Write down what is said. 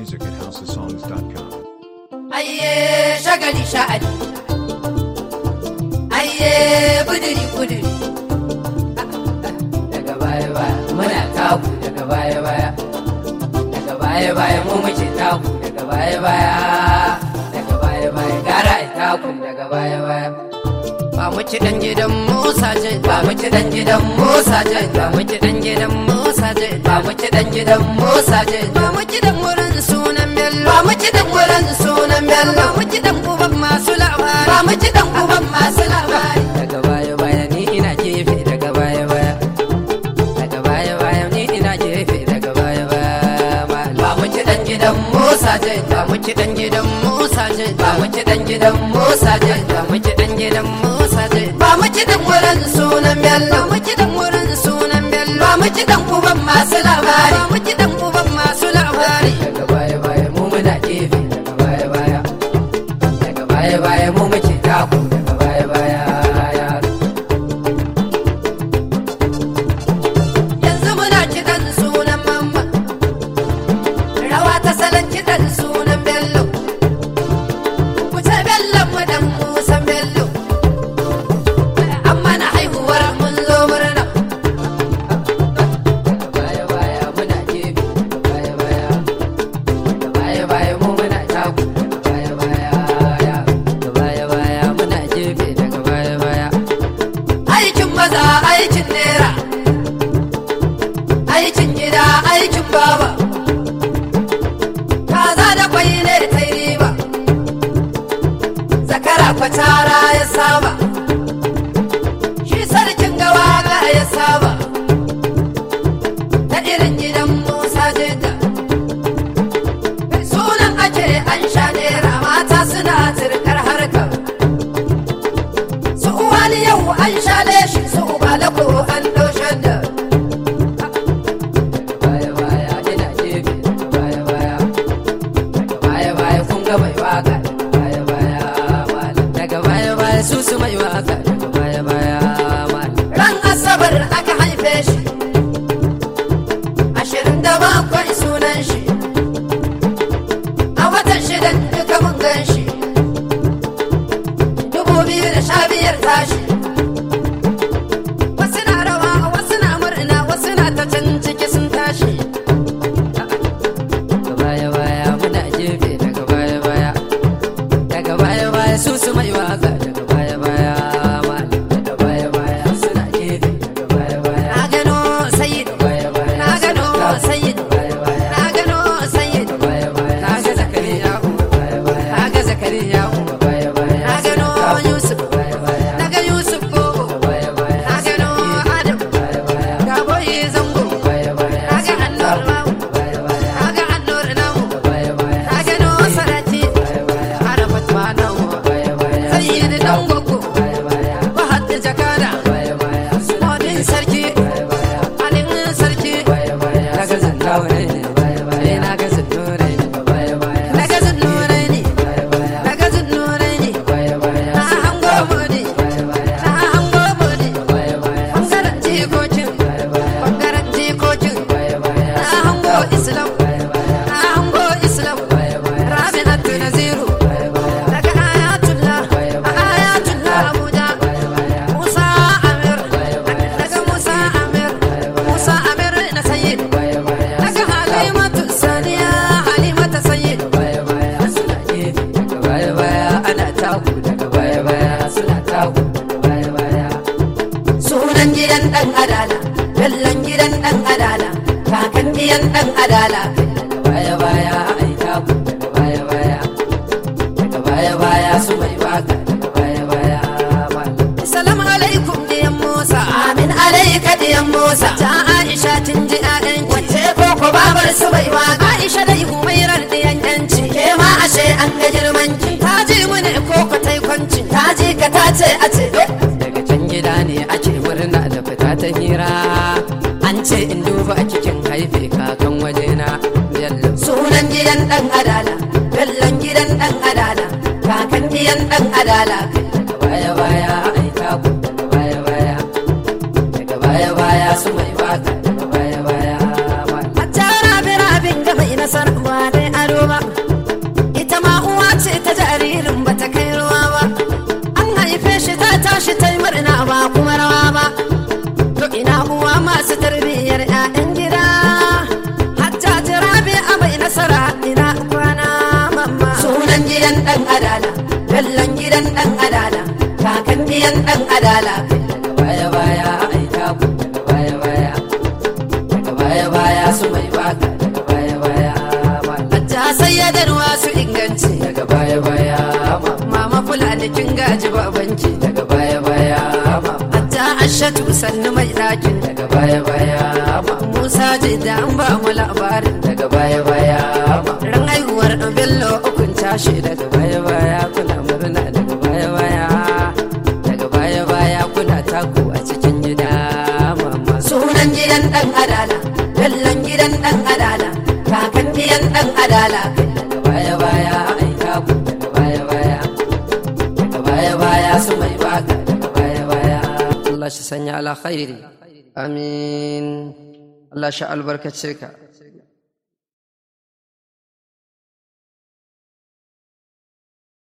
music at houseofsongs.com. Ayye shagali sha'ani. Ayye buduri buduri. Daga baya baya muna taku daga baya baya. Daga baya baya mu muke taku daga baya baya. Daga baya baya gara ai taku daga baya baya. Ba mu ci dan gidan Musa je ba mu ci dan gidan Musa je ba mu ci dan gidan Musa je ba mu ci dan gidan Musa je ba mu ci dan wurin sunan Bello ba mu ci dan wurin sunan Bello ba mu ci dan uban masu labari ba mu ci dan uban masu labari daga baya baya ni ina gefe daga baya baya daga baya baya ni ina gefe daga baya baya ba mu ci dan gidan Musa je ba mu ci dan gidan Musa je ba mu ci dan gidan Musa je ba mu ci dan gidan Musa je ba mu ci dan wurin sunan Bello ba mu ci dan wurin sunan Bello ba mu ci dan uban masu labari ba mu ci dan uban masu labari daga baya baya mu muna gefe daga baya baya daga baya baya mu muke taku daga baya baya yanzu muna kiɗan sunan mamma rawa ta salon kiɗan sunan bello ku ce bello mu dan musan bello amma na haihuwar mun zo murna daga baya baya muna gefe daga baya baya daga baya baya mu muna taku daga baya baya daga baya baya muna gefe daga baya baya aikin maza aikin nera aikin gida aikin baba kaza da kwai ne ta yi riba zakara kwatara ya saba shi sarkin gawa ga ya saba ta irin gidan musa jidda sunan ake an sha nera mata suna turkar harkar su uwani yau an sha leshi su ubalako an doshen da baya baya ina gefe daga baya baya daga baya baya kun ga mai waka daga baya baya malam daga baya baya su su mai waka daga baya baya malam ran asabar aka haife shi ashirin da bakwai sunan shi a watan shidan duka mun gan shi dubu biyu da sha biyar tashi wasu na rawa wasu na murna wasu na ta can ciki sun tashi daga baya baya muna gefe daga baya baya daga baya baya su su mai waka daga baya baya malam daga baya baya suna gefe daga baya baya na gano sayyid baya baya na gano sayyid baya baya na gano sayyid baya baya na ga zakariya baya baya na ga zakariya baya baya na gano yusuf baya baya na ga yusuf gogo baya baya na gano adam baya baya ga boye zango baya baya na ga annur mamu baya baya na ga annur namu baya baya na gano sarati baya baya arafat ma namu baya baya sayyid dan gogo baya baya bahad jakada baya baya modin sarki baya baya alin sarki baya baya na ga zandaure ne baya baya na ga zandaure ne baya baya na ga zandaure ne baya baya na ga zandaure ne baya baya na hango modi baya baya na hango modi baya baya bangaren jikokin baya baya bangaren jikokin baya baya na hango islam baya baya na hango islam baya baya rabi'atu naziru baya baya daga ayatullah ayatullah abuja baya baya musa amir baya baya daga musa amir musa amir na sayyid baya baya daga halimatu saniya halimatu sayyid baya baya suna gefe daga baya baya ana taku daga baya baya suna taku daga baya baya sunan gidan dan adala kallon gidan dan adala kakan gidan dan adala daga baya baya ai taku daga baya baya daga baya baya su mai waka daga baya baya Assalamu alaikum diyan Musa Amin alaika diyan Musa ta Aisha tun ji ƴaƴan wacce ko ko babar su bai waka Aisha dai humairar diyan yanci ke ma ashe an ga girman ki ta ji mu ne ko ko tai kwanci ta ji ka ta ce a ce daga can gida ne ake murna da fita ta hira an ce in duba a cikin haife kakan wajena bello sunan gidan dan adala bellon gidan dan adala kakan gidan dan adala daga baya baya ai taku daga baya baya daga baya baya su mai waka daga baya baya hatta rabi rabin ga mai na nasar ba dai ado ba ita ma uwa ce ta jaririn ba ta kai ruwa ba an haife shi ta tashi ta yi murna ba kuma rawa ba to ina uwa masu tarbiyyar 'ya'yan gida hatta jirabe a bai nasara ina kwana mamma sunan gidan dan adala kallon gidan dan adala kakan gidan dan adala daga baya baya aika ku daga baya baya daga baya baya su mai baka daga baya baya hatta sayyadarwa su inganci daga baya baya mama fulani kin gaji babanki daga baya baya hatta ashatu sannu mai ɗakin daga baya baya musa ce da an ba mu labarin daga baya baya ran haihuwar bello ukun tashi daga baya baya kuna murna daga baya baya daga baya baya kuna taku a cikin gida mama sunan gidan dan adala kallon gidan dan adala kakan gidan dan adala daga baya baya ai taku daga baya baya daga baya baya su mai baka daga baya baya Allah shi sanya ala khairi amin Allah shi albarkace ka